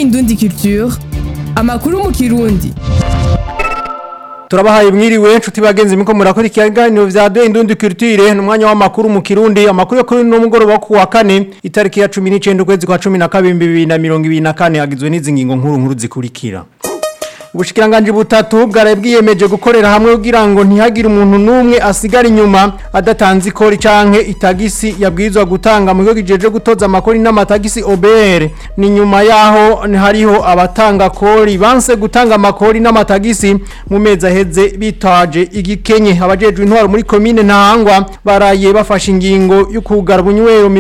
Indundi Culture amakuru mu kirundi turabahaye mwiriwe nshuti bagenzi miko murakora ikiganiro vya de indundi culture numwanya w'amakuru mu kirundi amakuru yo kuri no mugoroba ku wa kane itariki ya 19 ukwezi kwa 12 2024 agizwe n'izi ngingo nkuru nkuru zikurikira Ubushikiranganje butatu bwaraye bwiyemeje gukorera hamwe kugira ngo ntihagire umuntu numwe asigara inyuma adatanze ikori canke itagisi yabwirizwa gutanga mu gihugu gijeje gutoza amakori n'amatagisi OBR ni nyuma yaho hariho abatanga kori banse gutanga amakori n'amatagisi mu mezi aheze bitaje igikenye abajejwe intwaro muri commune ntahangwa baraye bafashe ingingo yo kugara bunywero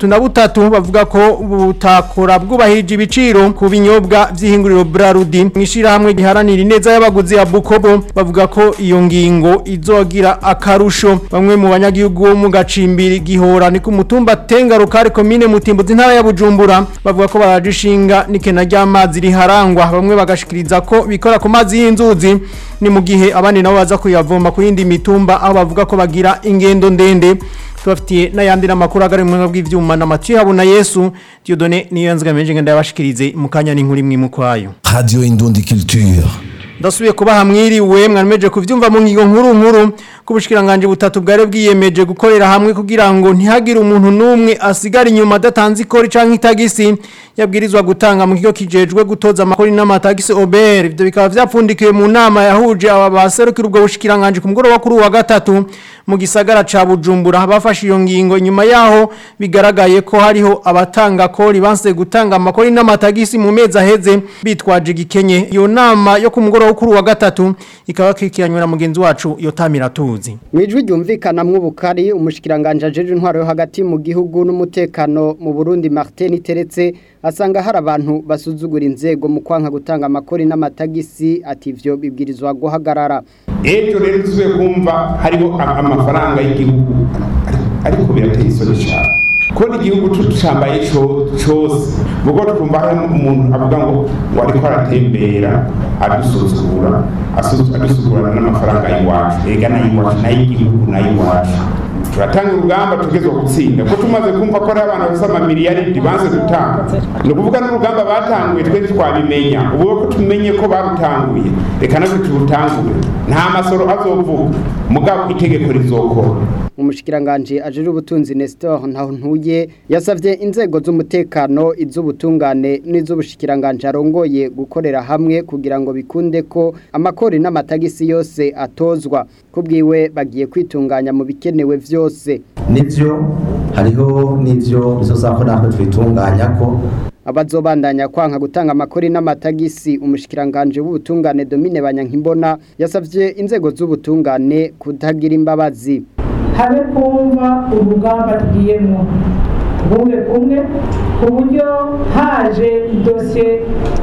33 bavuga ko butakora bwubahirije ibiciro ku binyobwa vy'ihinguriro Brarudi mwishira hamwe giharanira ineza y'abaguzi ya Bukobo bavuga ko iyo ngingo izogira akarusho bamwe mu banyagihugu bo mu gacimbiri gihora ni ku mutumba Tengaro kare commune Mutimbo z'intara ya Bujumbura bavuga ko barajishinga nikena ry'amazi riharangwa bamwe bagashikiriza ko bikora ku mazi y'inzuzi ni mu gihe abandi nabo baza kuyavoma ku yindi mitumba aho bavuga ko bagira ingendo ndende tubafitiye n'ayandi n'amakuru agari mu mwanya bw'ivyuma na Mathieu Habuna Yesu Dieudonné niyo yanzigamenje ngenda yabashikirize mu kanya n'inkuru imwe mu kwayo Radio Indundi Culture. ndasubiye kubaha mwiriwe mwameje kuvyumva mu ngingo nkuru nkuru kubushikiranganje butatu bware bwiyemeje gukorera hamwe kugira ngo ntihagire umuntu numwe asigara inyuma adatanze ikori canke itagisi yabwirizwa gutanga mu kigo kijejwe gutoza amakori n'amatagisi OBR ivyo bikaba vyapfundikiwe mu nama yahuje aba baserukira ubwo bushikiranganje ku mugoroba kuri wa gatatu mu gisagara ca Bujumbura bafashe iyo ngingo inyuma yaho bigaragaye ko hariho abatanga kori banse gutanga amakori n'amatagisi mu mezi aheze bitwaje gikenye iyo nama yo ku mugoroba kuri wa gatatu ikaba kikiranywe na mugenzi wacu yotamira tuzi Mwijwi ryumvikana mw'ubukari umushikiranganje ajeje intwaro yo hagati mu gihugu n'umutekano mu Burundi Martin Teretse asanga hari abantu basuzugura inzego mu kwanka gutanga amakori n'amatagisi ati ivyo bibwirizwa guhagarara ejo rero tuzuye kumva hariho amafaranga y'igihugu ariko birateye isoni cyane kubona igihugu tucambaye cose mugo twumva hari umuntu avuga ngo ngo ariko aratembera adusuzugura adusuzugurana n'amafaranga y'iwacu ega n'ay'iwacu n'ay'igihugu n'ay'iwacu turatanga urugamba tugezwa gutsinda ko tumaze kumva ko ari abantu bafite amamiliyaridi banze gutanga ni ukuvuga n'urugamba batanguye twe twabimenya ubu ko tumenye ko barutanguye reka natwe turutangure nta masoro azovuga mugabo itegeko rizokora umushikiranganje ajeje ubutunzi Nestor ntaho ntuye yasavye inzego z'umutekano iz'ubutungane n'iz'ubushikiranganje arongoye gukorera hamwe kugira ngo bikunde ko amakori n'amatagisi yose atozwa kubwiwe bagiye kwitunganya mu bikenewe vyose nivyo hariho nivyo bizozako natwe twitunganya ko abazobandanya kwanka gutanga amakori n'amatagisi umushikiranganje w'ubutungane Domine Banyankimbona yasavye inzego z'ubutungane kutagira imbabazi habe kumva urugamba tugiyemo bumwe kumwe ku buryo haje idosiye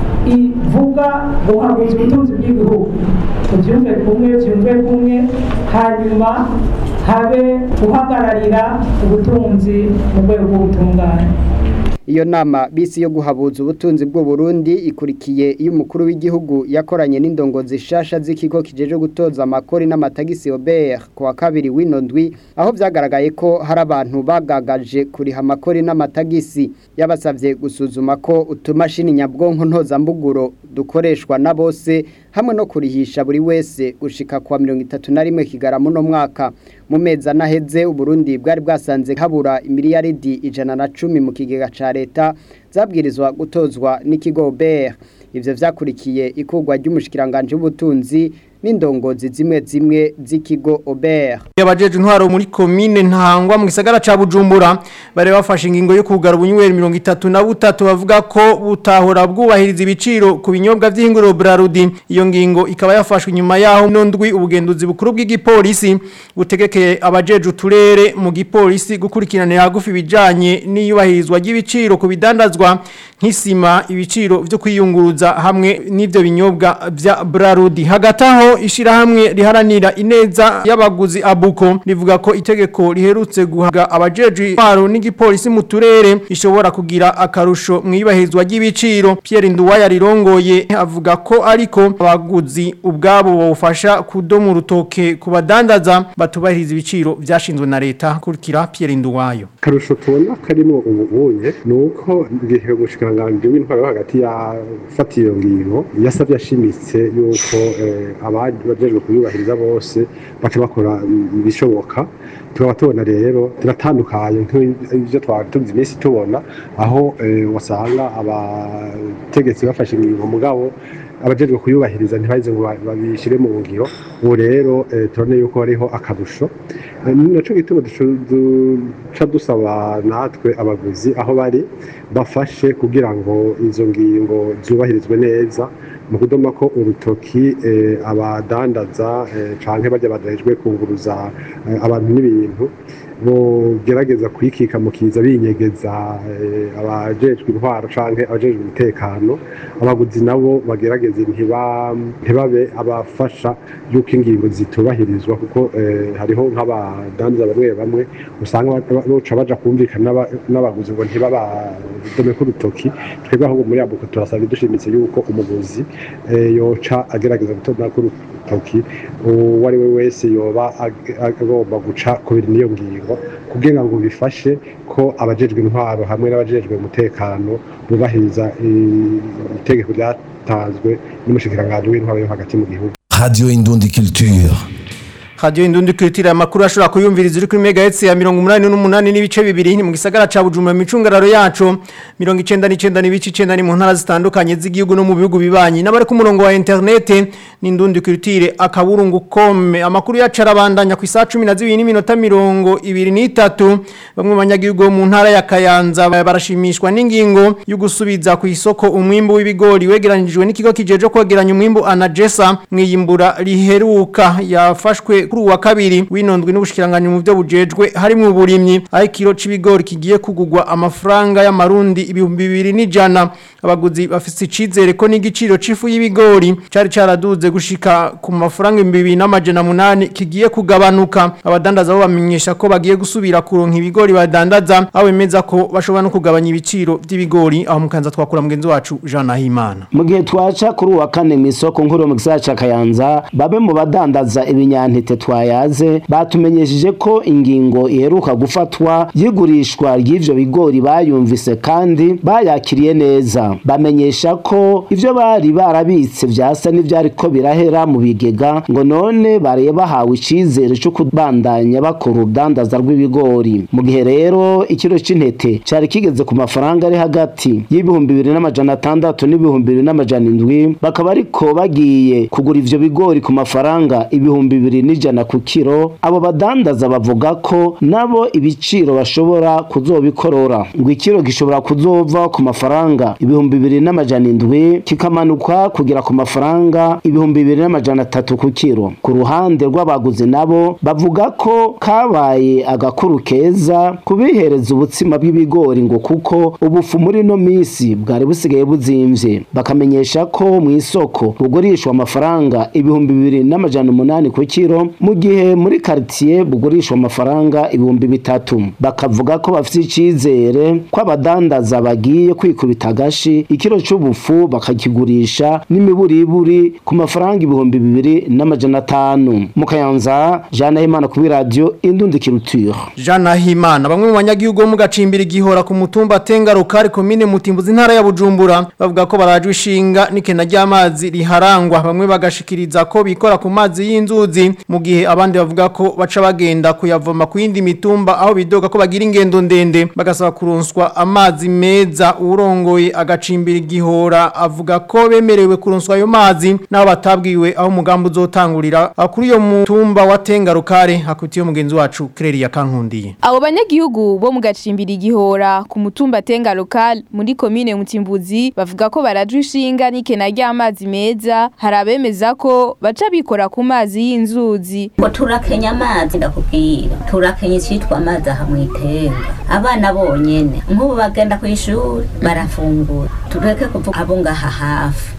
ivuga guhaguza ubutunzi bw'igihugu tubyumve kumwe byumve kumwe hanyuma habe guhagararira ubutunzi mu rwego rw'ubutungane iyo nama bisi yo guhabuza ubutunzi bw'u Burundi ikurikiye iyo umukuru w'igihugu yakoranye n'indongozi shasha z'ikigo kijeje gutoza amakori n'amatagisi OBR ku wa kabiri w'ino ndwi aho vyagaragaye ko hari abantu bagagaje kuriha amakori n'amatagisi yabasavye gusuzuma ko utumashini nyabwonko ntozambuguro dukoreshwa na bose hamwe no kurihisha buri wese gushika kwa 31 kigarama no mwaka mu mezi anaheze uburundi bwari bwasanze habura imiliyaridi ijana na cumi mu kigega ca leta zabwirizwa gutozwa n'ikigo BR ivyo vyakurikiye ikugwa ry'umushikiranganje w'ubutunzi n'indongozi zimwe zimwe z'ikigo Ober yabajeje intwaro muri commune ntangwa mu gisagara ca Bujumbura bare bafashe ingingo yo kugara ubunywero 33 bavuga ko butahora bwubahiriza ibiciro ku binyobwa vy'ingoro Brarudi iyo ngingo ikaba yafashwe nyuma yaho nondwi ubugenduzi bukuru bw'igipolisi butegekeye abajeje uturere mu gipolisi gukurikiranira hagufi bijanye n'iyubahirizwa ry'ibiciro ku bidandazwa nk'isima ibiciro vyo kwiyunguruza hamwe n'ivyo binyobwa vya Brarudi hagati aho naho ishirahamwe riharanira ineza y'abaguzi abuko rivuga ko itegeko riherutse guhaga abajeje intwaro n'igipolisi mu turere ishobora kugira akarusho mu ibahezwa ry'ibiciro Pierre Nduwaya rirongoye avuga ko ariko abaguzi ubwabo bofasha kudoma urutoke ku badandaza batubahiriza ibiciro vyashinzwe na leta kurikira Pierre Nduwayo akarusho tubona karimo ubunye ni uko igihe umushikiranganji w'intwaro wo hagati yafatiye iyo ngingo yasabye ashimitse yuko abajejwe kuyubahiriza bose baca bakora ibishoboka tukaba tubona rero turatandukanye nk'ibyo twari tuzi iminsi tubona aho wasanga abategetsi bafashe ingingo mugabo abajejwe kuyubahiriza ntibaheze ngo babishire mu ngiro ubu rero turabona yuko hariho akarusho naco gituma duca dusaba natwe abaguzi aho bari bafashe kugira ngo izo ngingo zubahirizwe neza mu kudoma ko urutoki abadandaza canke barya badahejwe kunguruza abantu n'ibintu bogerageza kwikika mu kiza binyegeza abajejwe intwaro canke abajejwe umutekano abaguzi nabo bagerageze ntibabe abafasha yuko ingingo zitubahirizwa kuko hariho nk'abadandaza bamwe bamwe usanga boca baja kumvikana n'abaguzi ngo ntibabadome k'urutoki twebwe ahubwo muri abuko turasaba dushimitse yuko umuguzi yoca agerageza gutona k'urutoki uwo ari we wese yoba agomba guca kubiri n'iyo ngingo kugira ngo bifashe ko abajejwe intwaro hamwe n'abajejwe umutekano bubahiriza itegeko ryatanzwe n'umushikiranganji w'intwaro yo hagati mu gihugu Radio Indundi Culture. Radio Indundi Culture amakuru ashobora kuyumviriza uri kuri megahertz ya 188 n'ibice bibiri ni mu gisagara ca Bujumbura micungararo yacu 99 n'ibice 9 ni mu ntara zitandukanye z'igihugu no mu bihugu bibanyi n'abari ku murongo wa internet ni Indundi Culture akaburungu kome amakuru yacu arabandanya ku isaha 12 n'iminota 23 bamwe mu banyagihugu mu ntara ya Kayanza barashimishwa n'ingingo yo gusubiza ku isoko umwimbu w'ibigori wegeranijwe n'ikigo kijeje kwegeranya umwimbu Anagesa mwiyimbura riheruka yafashwe kuri uwa kabiri winondwe n'ubushikiranganje mu byo bujejwe harimo uburimyi aho ikiro c'ibigori kigiye kugugwa amafaranga y'amarundi ibihumbi bibiri n'ijana abaguzi bafise icizere ko n'igiciro c'ifu y'ibigori cari caraduze gushika ku mafaranga ibihumbi bibiri n'amajana munani kigiye kugabanuka abadandaza bo bamenyesha ko bagiye gusubira kuronka ibigori badandaza aho bemeza ko bashobora no kugabanya ibiciro by'ibigori aho mukanza twakura mugenzi wacu Jean Nahimana mu gihe twaca kuri uwa kane mu isoko nkuru mu gisagara ca Kayanza babe mu badandaza ibinyantete twayaze batumenyesheje ko ingingo iheruka gufatwa y'igurishwa ry'ivyo bigori bayumvise kandi bayakiriye neza bamenyesha ko ivyo bari barabitse vyasa n'ivyariko birahera mu bigega ngo none bariye bahawe icizere co kubandanya bakora urudandaza rw'ibigori mu gihe rero ikiro c'intete cari kigeze ku mafaranga ari hagati y'ibihumbi bibiri n'amajana atandatu n'ibihumbi bibiri n'amajana indwi bakaba ariko bagiye kugura ivyo bigori ku mafaranga ibihumbi bibiri n'ijana ku kiro abo badandaza bavuga ko nabo ibiciro bashobora kuzobikorora ngo ikiro gishobora kuzova ku mafaranga ibihumbi bibiri n'amajana indwi kikamanuka kugera ku mafaranga ibihumbi bibiri n'amajana atatu ku kiro ku ruhande rw'abaguzi nabo bavuga ko kabaye agakuru keza kubihereza ubutsima bw'ibigori ngo kuko ubufu muri no misi bwari busigaye buzimvye bakamenyesha ko mu isoko bugurishwa amafaranga ibihumbi bibiri n'amajana umunani ku kiro mu gihe muri quartier bugurishwa amafaranga ibihumbi bitatu bakavuga ko bafite icizere ko abadandaza bagiye kwikubita agashi ikiro c'ubufu bakakigurisha n'imiburiburi ku mafaranga ibihumbi bibiri n'amajana atanu mu kayanza Jean Himana kuri radio Indundi Culture Jean Nahimana bamwe mu banyagihugu bo mu gacimbira igihora ku mutumba Tengaro kari komine Mutimbuzi ntara ya Bujumbura bavuga ko barajwe ishinga n'ikena ry'amazi riharangwa bamwe bagashikiriza ko bikora ku mazi y'inzuzi mu gihe abandi bavuga ko baca bagenda kuyavoma ku yindi mitumba aho bidoga ko bagira ingendo ndende bagasaba kuronswa amazi meza urongoye agacimbira igihora avuga ko bemerewe kuronswa ayo mazi naho batabwiwe aho umugambi uzotangurira aho kuri iyo mutumba wa Tengarukare hakutiye mugenzi wacu Claire Kankundiye Abo banyagihugu bo mu gacimbira igihora ku mutumba Tenga local muri komine Mutimbuzi bavuga ko barajwe ishinga n'ikena ry'amazi meza hari abemeza ko baca bikora ku mazi y'inzuzi ngo turakenya amazi ndakubwira turakenya icitwa amazi aha mwitenga abana bonyene nk'ubu bagenda ku ishuri barafungura tureke kuvuga abo ngaha hafi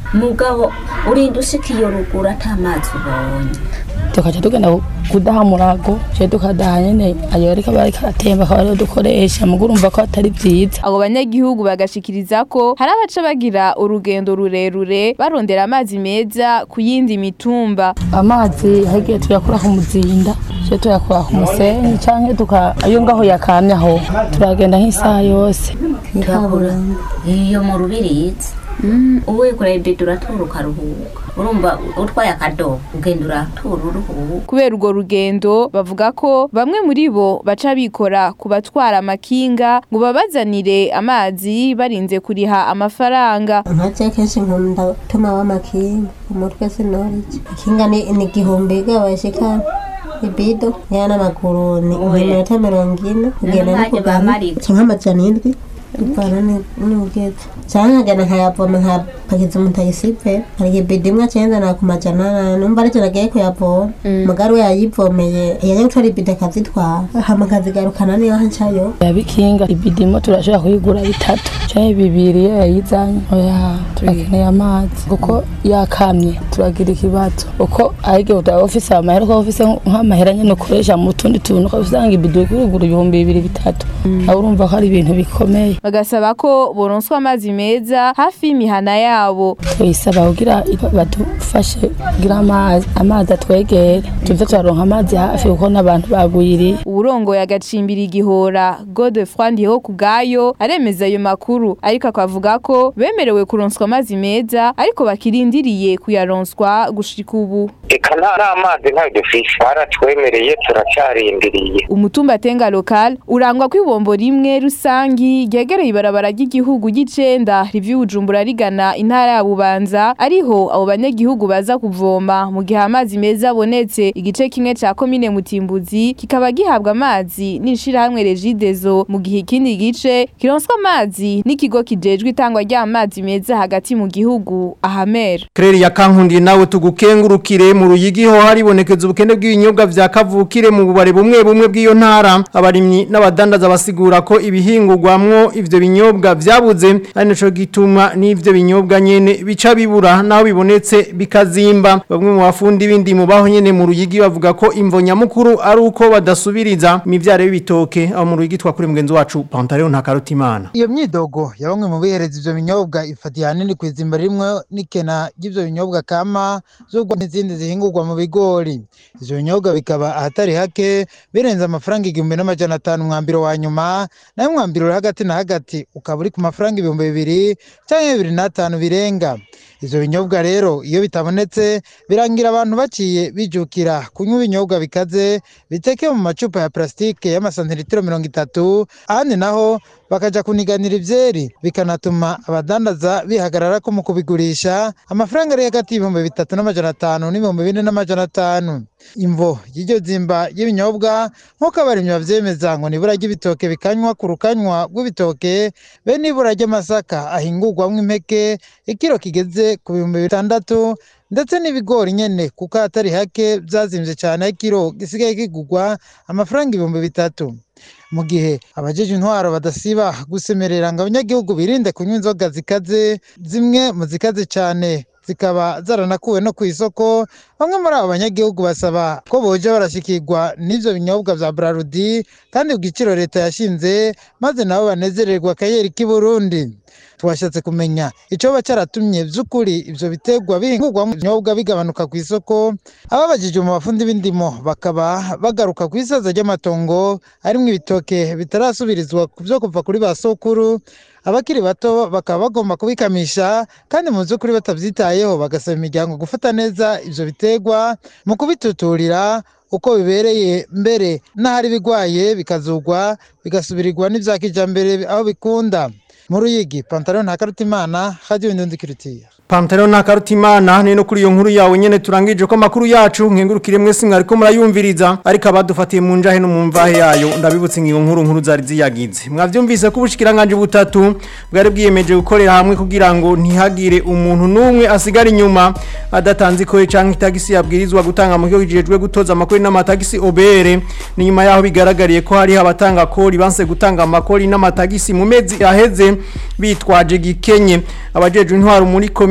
mugabo urinda ushika iyo ruguru ata mazi ubonye tukaca tugenda kudaha murago je tukadaha nyene ayo ariko bariko aratemba akaba ariyo dukoresha mugo urumva ko atari vyiza abo banyagihugu bagashikiriza ko hari abaca bagira urugendo rurerure barondera amazi meza ku yindi mitumba amazi hagiye tuyakura ku muzinda je tuyakura ku musenyi canke tuka ayo ngaho yakamye aho turagenda nk'isaha yose turabura iyo mu rubirizi uwikoreye ibido uratura ukaruhuka urumva utwaye akadobo ugenda uratura uruhuka kubera urwo rugendo bavuga ko bamwe muri bo baca bikora ku batwara amakinga ngo babazanire amazi barinze kuriha amafaranga nka kenshi nkunda gutuma w'amakinga umutwe sinoriye ikinga ni ni igihumbi gabashika ibido ya n'amaguru ni iminota mirongo ine kugenda no kugana cyangwa amajana indwi dutwara n'ubwete cyangwa nkagana nkayavoma nkapakiza umutayisipe hari ibido imwe cyenda na ku majana ane numva aricyo nagiye kuyavoma mugari we yayivomeye yajya gutwara ibido akazitwara hama akazigarukana niyo ncayo yabikinga ibidimo turashobora kuyigura bitatu canke bibiri iyo yayizanye oya turakeneye amazi kuko yakamye turagira ikibazo uko ahige utaba ufise amahera ukaba ufise nk'amahera nyene ukoresha mu tundi tuntu ukaba usanga ibido kurigura ibihumbi bibiri bitatu aho urumva ko ari ibintu bikomeye bagasaba ko boronswa amazi meza hafi y'imihana yabo tuyisaba kugira badufashe kugira amazi amazi atwegere tuze turaronka amazi hafi kuko n'abantu bagwiriye uburongoye agacimbira igihora Godefroid Ndiho kubgayo aremeza ayo makuru ariko akavuga ko bemerewe kuronswa amazi meza ariko bakirindiriye kuyaronswa gushika ubu eka nta amazi ntayo dufise baratwemereye turacarindiriye umutumba tenga local urangwa kw'ibombo rimwe rusangi ryegereye ibarabara ry'igihugu ry'icenda rivi Bujumbura rigana intara ya Bubanza ariho abo banyagihugu baza kuvoma mu gihe amazi meza abonetse igice kimwe ca komine Mutimbuzi kikaba gihabwa amazi n'ishirahamwe Regidezo mu gihe ikindi gice kironswa amazi n'ikigo kijejwe itangwa ry'amazi meza hagati mu gihugu ahamera Kreri ya kankundi nawe tugukengurukire mu ruyigiho haribonekeza ubukene bw'ibinyobwa vya kavukire mu bubare bumwe bumwe bw'iyo ntara abarimyi n'abadandaza basigura ko ibihingurwamwo ivyo binyobwa vyabuze ari naco gituma n'ivyo binyobwa nyene bica bibura naho bibonetse bikazimba bamwe mu bafundi b'indimo baho nyene mu ruyigi bavuga ko imvo nyamukuru ari uko badasubiriza imivyaro y'ibitoke aho mu ruyigi twakuri mugenzi wacu Pantaleo nta karutimana iyo myidogo ya bamwe mu bihereza ivyo binyobwa ifatiye hanini kwizimba rimwe n'ikena ry'ivyo binyobwa kama z'ubwo n'izindi zihingurwa mu bigori ivyo binyobwa bikaba ahatari hake birenze amafaranga igihumbi n'amajana atanu umwambiro wa nyuma nayo umwambiro uri hagati na hagati ukaba uri ku mafaranga ibihumbi bibiri canke bibiri n'atanu birenga ivyo binyobwa rero iyo bitabonetse birangira abantu baciye bijukira kunywa ibinyobwa bikaze biteke mu macupa ya plastike y'amasantiritiro mirongo itatu ahandi naho bakaja kuniganira ivyeri bikanatuma abadandaza bihagarara ko mu kubigurisha amafaranga ari hagati y'ibihumbi bitatu n'amajana atanu n'ibihumbi bine n'amajana atanu imvo y'iryo zimba y'ibinyobwa nk'uko abarimyi bavyemeza ngo nibura ry'ibitoke bikanywa ku rukanywa rw'ibitoke be nibura ry'amasaka ahingurwamwo impeke ikiro kigeze ku bihumbi bitandatu ndetse n'ibigori nyene kuko atari hake vyazimvye cane aho ikiro gisigaye kigurwa amafaranga ibihumbi bitatu mu gihe abajeje intwaro badasiba gusemerera ngo abanyagihugu birinde kunywa inzoga zikaze zimwe mu zikaze cyane zikaba zaranakuwe no ku isoko bamwe muri abo banyagihugu basaba ko boja barashikirwa n'ivyo binyobwa vya Brarudi kandi ku giciro leta yashinze maze nabo banezererwa akayeri k'i Burundi twashatse kumenya icoba cyaratumye vy'ukuri ivyo biterwa bihingurwamo ibinyobwa bigabanuka ku isoko ababajije mu bafundi b'indimo bakaba bagaruka ku isaza ry'amatongo arimwo ibitoke bitarasubirizwa ku vyo kuva kuri ba sokuru abakiri bato bakaba bagomba kubikamisha kandi mu by'ukuri batabyitayeho bagasaba imiryango gufata neza ivyo biterwa mu kubituturira uko bibereye mbere n'ahari bigwaye bikazugwa bigasubirirwa n'ivya kijambere aho bikunda mu ruyigi pantaro nta karutimana radio indundikirutiya Pantero na karutimana nino kuri iyo nkuru yawe nyene turangije ko makuru yacu nkengurukire mwese mwariko murayumviriza ariko abadufatiye mu njahe no mu mvahe yayo ndabibutse ngiyo nkuru nkuru zari ziyagize mwavyumvise ko ubushikiranganje butatu bwari bwiyemeje gukorera hamwe kugira ngo ntihagire umuntu numwe asigara inyuma adatanze ikore canke itagisi yabwirizwa gutanga mu kigo kijejwe gutoza amakori n'amatagisi obere ni nyuma yaho bigaragariye ko hari abatanga kori banse gutanga amakori n'amatagisi mu mezi yaheze bitwaje gikenye abajeje intwaro muri komi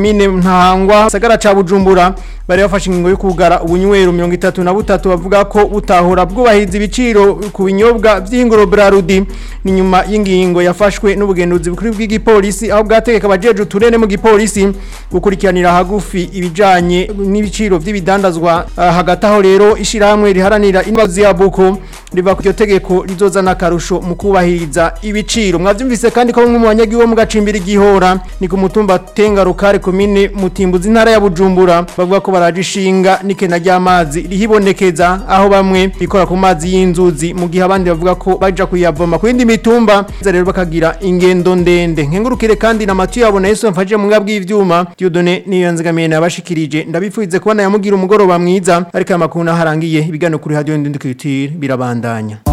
komine ntahangwa sagara ca bujumbura bari bafashe ingingo yo kugara ubunywero mirongo itatu na butatu bavuga ko butahora bwubahiriza ibiciro ku binyobwa vy'ingoro brarudi ni nyuma y'ingingo yafashwe n'ubugenduzi bukuru bw'igipolisi aho bwategeka abajeje uturene mu gipolisi gukurikiranira hagufi ibijanye n'ibiciro vy'ibidandazwa Ah, hagati aho rero ishirahamwe riharanira inbazi ya buko riva ku iryo tegeko rizozana akarusho mu kubahiriza ibiciro mwavyumvise kandi ko bamwe mu banyagihugu bo mu gacimbiri gihora ni ku mutumba tengarukare komine mutimbuzi intara ya bujumbura bavuga ko baraje ishinga n'ikena ry'amazi rihibonekeza aho bamwe bikora ku mazi y'inzuzi mu gihe abandi bavuga ko baja kuyavoma ku yindi mitumba za rero bakagira ingendo ndende nkengurukire kandi na matu yabona Yesu mfaje mu ngabwi y'ivyuma Dieudonné niyo nzigamiye nabashikirije ndabifuize kubona yamugira umugoroba mwiza ariko amakuru naharangiye ibiganiro kuri radio ndindukitire birabandanya